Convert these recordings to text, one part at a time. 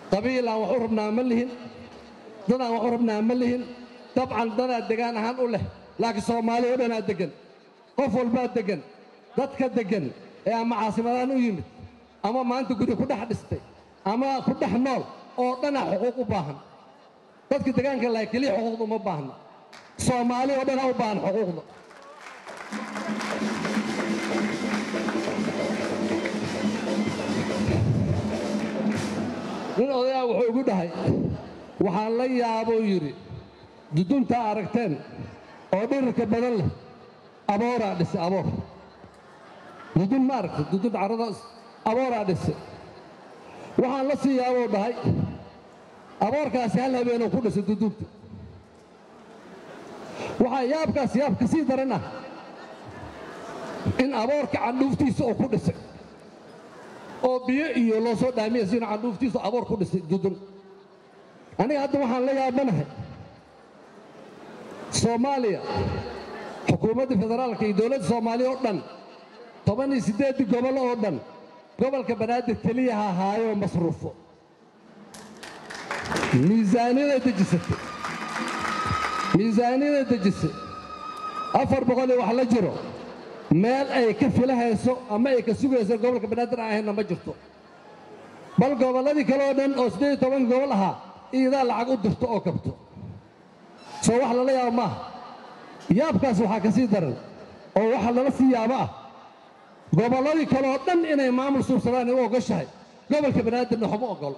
qabiil aan wax u rabnaa ma lihin dad aan wax u rabnaa ma lihin dabcan dadaa degaan ahaan u leh laakiin soomaali oo dhanaa deggan qof walbaa deggan dadka deggan ee ama caasimadaan u yimid ama maanta guri ku dhex dhistay ama ku dhex nool oo dhanaa xuquuq u baahan dadka degaanka lahay keliya xuquuqda uma baahna soomaali oo dhanaa u baahan xuquuqda nin odayaa wuxuu igu dhahay waxaan la yaabou yidhi duduntaa aragteen oo dhirirka badan leh abooraa dhisay aboor dudun ma aragtay dudun carrada abooraa dhisay waxaan la sii yaabou dhahay aboorkaasi hal habeenuu ku dhisay dudunta waxaa yaabkaas yaab ka sii daran ah in aboorka candhuuftiisa uu ku dhisay oo biyo iyo loo soo dhaamiya sina candhuuftiisu aboor ku dhisay dudun aniga hadda waxaan la yaabanahay soomaaliya xukuumadda federaalka iyo dowladda soomaaliya oo dhan toban iyo siddeeddii gobol oo dhan gobolka banaadir keliya ha ahaayoo masruufo miisaaniyaday dejisatay miisaaniyaday dejisay afar boqol iyo wax la jiro meel ay ka filahayso ama ay ka sugayso gobolka banaadir aan ahaynna ma jirto bal gobolladii kale oo dhan oo siddeed iyo toban gobol ahaa iidaa lacag u dirto oo kabto soo wax lala yaabo maaha yaabkaas waxaa ka sii daran oo waxa lala sii yaabo ah gobolladii kale oo dhan inay maamul suubsadaan ay u ogoshahay gobolka banaadirna waxma ogolo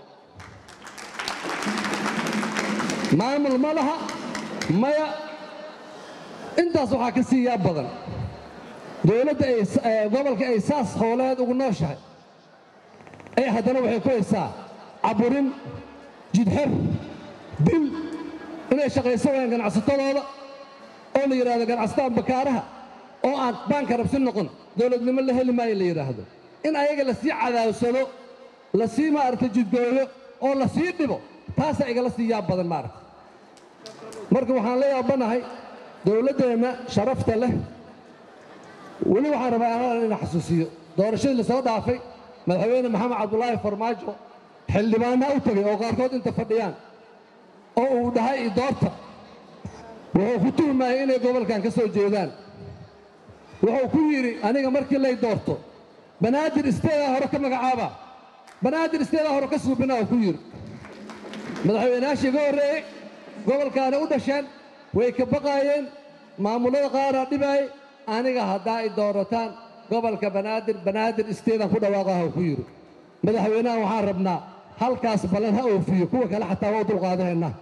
maamul ma laha maya intaas waxaa ka sii yaab badan dowladda ay gobolka ay saas hooleed ugu nooshahay ee haddana waxay ku haysaa caburin jidxer dil inay shaqayso wayaan ganacsatadooda oo la yidhahdo ganacsatada bakaaraha oo aan baanka rabsi noqon dowladnimo la heli maayo la yidhaahdo in ayaga lasii cadaawsado lasii maaragtay jidgooyo oo lasii dhibo taasaa igala sii yaab badan maaragta marka waxaan la yaabanahay dowladdeenna sharafta leh weli waxaan rabaa anaa ina xasuusiyo doorashadii lasoo dhaafay madaxweyne maxamed cabdulaahi farmaajo xildhibaanaa u tegay oo qaarkood inta fadhiyaan oo uu dhahay doorta wuxuu ku tuhmayay inay gobolkan ka soo jeedaan wuxuu ku yidhi aniga markii lay doorto banaadir isteedaa hore ka magacaaba banaadir isteedaa hore ka suubina oo ku yidhi madaxweynayaashii iga horreeyey gobolkaana u dhasheen way ka baqaayeen maamullada qaaraa dhibaayey aniga haddaa ay doorataan gobolka banaadir banaadir isteedaan ku dhawaaqaha ku yidhi madaxweynaha waxaan rabnaa halkaas ballan ha oofiyo kuwa kale xataa waa u dulqaadahaynaa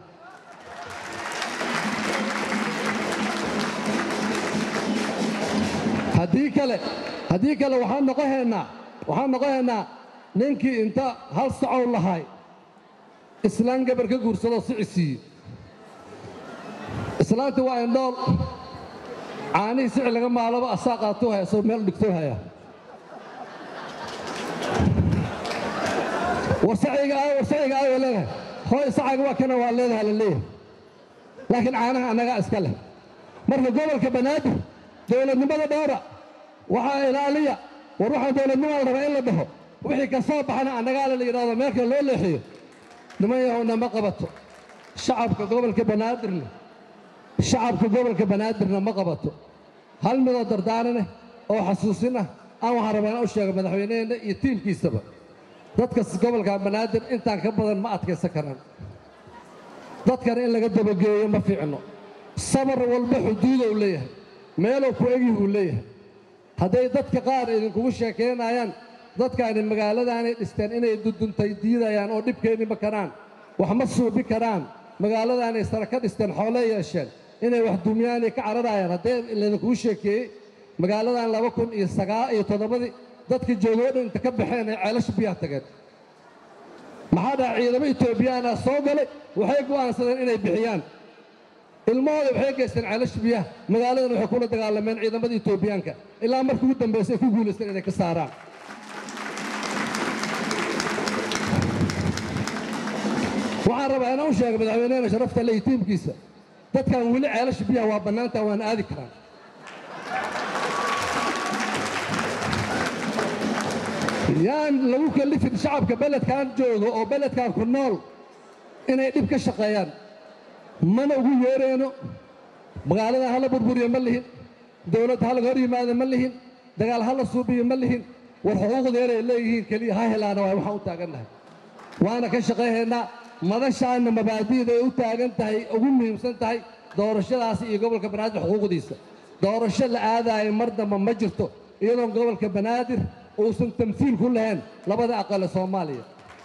haddii kale haddii kale waxaan noqohaynaa waxaan noqohaynaa ninkii inta hal sacow lahay islaan gabar ka guursadoo sici siiye islaantii waa indhool caanihii sici laga maalaba asaa qaatuu haya soo meel dhigtuu haya war sacyiga aa war sacyiga aa waa leedahay hooy sacaga waa kana waa leedahay la leeyahay laakiin caanaha annagaa iska leh marka gobolka banaadir dowladnimada dhowra waxaa ilaaliya war waxaan dowladnimaa la rabaa in la dhaho wixii ka soo baxana annagaala la yidhahdo meelka loo leexiyo niman yahowna ma qabato shacabka gobolka banaadirna shacabka gobolka banaadirna ma qabato hal midoo dardaaraneh oo xasuusin ah aan waxaan rabaa inaan u sheego madaxweyneheenna iyo tiimkiisaba dadka gobolka banaadir intaan ka badan ma adkaysan karaan dadkana in laga dabageeyo ma fiicno sabar walba xuduudou leeyahay meeluu ku egihuu leeyahay hadday dadka qaar idinkugu sheekaynayaan dadkaani magaaladaanay dhisteen inay duduntay diidayaan oo dhibkeenni ma karaan wax ma suubi karaan magaaladaanay sara ka dhisteen xoole yeesheen inay wax dumyaanay ka cararayaan haddee laydinkugu sheekeeyey magaaladan laba kun iyo sagaa iyo toddobadii dadka joogoo dhan inta ka baxeen ay ceelasha biyaha tageen maxaa dhaha ciidamo etoobiyaana soo galay waxay go'aansadeen inay bixiyaan ilmahooda waxay geysteen ceelasha biyaha magaaladan waxay kula dagaalameen ciidamada etoobiyaanka ilaa markii ugu dambaysa ay ku guulaysteen inay ka saaraan waxaan rabaa inaan u sheego madaxweynehena sharafta le iyo tiimkiisa dadkan weli ceelasha biyaha waa bannaantaa waana aadi karaan yaan lagu kallifin shacabka beledkan jooga oo beledkan ku nool inay dhib ka shaqeeyaan mana ugu yeerayno magaalada hala burburiyo ma lihin dowladda ha laga hor yimaado ma lihin dagaal ha la suubiyo ma lihin war xuquuqdeeday leeyihiin keliya ha helaana waay waxaan u taagannahay waana ka shaqayhaynaa madashaanna mabaadi'da ay u taagan tahay ugu muhiimsan tahay doorashadaasi iyo gobolka banaadir xuquuqdiisa doorasho la aadaayo mar damba ma jirto iyadoon gobolka banaadir uusan tamsiil ku lahayn labada aqale soomaaliya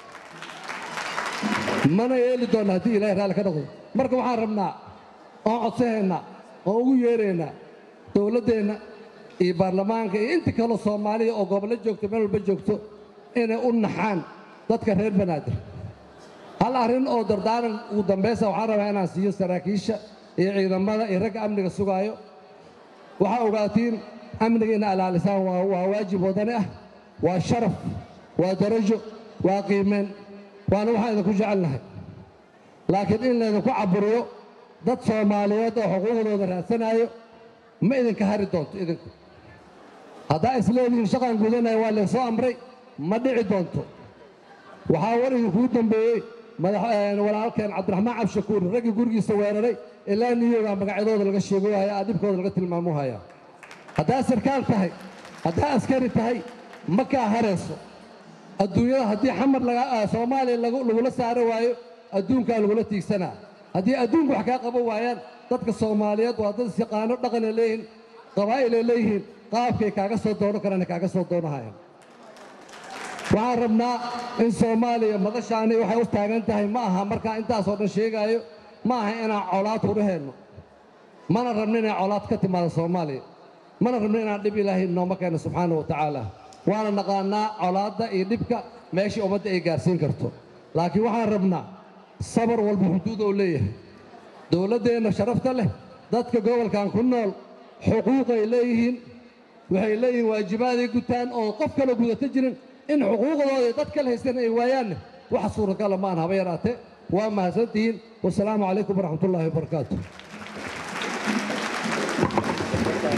mana yeeli doonna haddii ilahay raalli ka noqdo marka waxaan rabnaa oon codsanaynaa oon ugu yeeraynaa dowladdeenna iyo baarlamaanka iyo inta kaloo soomaaliya oo gobollo joogto meel walba joogto inay u naxaan dadka reer banaadir hal arrin oo dardaaran ugu dambaysa waxaan rabaa inaan siiyo saraakiisha iyo ciidamada iyo ragga amniga sugaayo waxaa ogaatiin amniga ina alaalisaan waa waa waajib wadani ah waa sharaf waa darajo waa qiimeyn waana waxaan idinku jecelnahay laakiin in laydinku caburiyo dad soomaaliyeed oo xuquuqdooda raadsanayo ma idinka hari doonto idinku haddaa isleedihiin shaqan gudanaya waa laysoo amray ma dhici doonto waxaa war idinkuu dambeeyey walaalkeen cabdiraxmaan cabshakuur raggii gurigiisa weeraray ilaa niyogaa magacyadooda laga sheego haya adibkooda laga tilmaamo haya haddaa sarkaal tahay haddaa askari tahay ma kaa harayso adduunyada haddii xamar soomaaliya lagula saaro waayo adduunkaa lagula tiigsanaa haddii adduunku wax kaa qaban waayaan dadka soomaaliyeed waa dad isyaqaano dhaqanay leeyihiin qabaa'ilay leeyihiin qaabkay kaaga soo doono karana kaaga soo doonahayaan waxaan rabnaa in soomaaliya madashaani waxay u taagan tahay ma aha markaa intaasoo dhan sheegaayo ma aha inaan colaad huraheenno mana rabno inay colaad ka timaado soomaaliya mana rabno inaan dhib ilaahay nooma keeno subxaana wa tacaala waana naqaannaa colaadda iyo dhibka meeshii ummadda ay gaarsiin karto laakiin waxaan rabnaa sabar walba xuduud oo leeyahay dowladdeenna sharafta leh dadka gobolkan ku nool xuquuqay leeyihiin waxay leeyihiin waajibaaday gutaan oo qof kaloo gudata jirin in xuquuqdooda dad kale haysteen ay waayaanne waxa suuragala maan haba yaraatee waa mahadsantihiin wasalaamu calaykum waraxmatullaahi wabarakaatu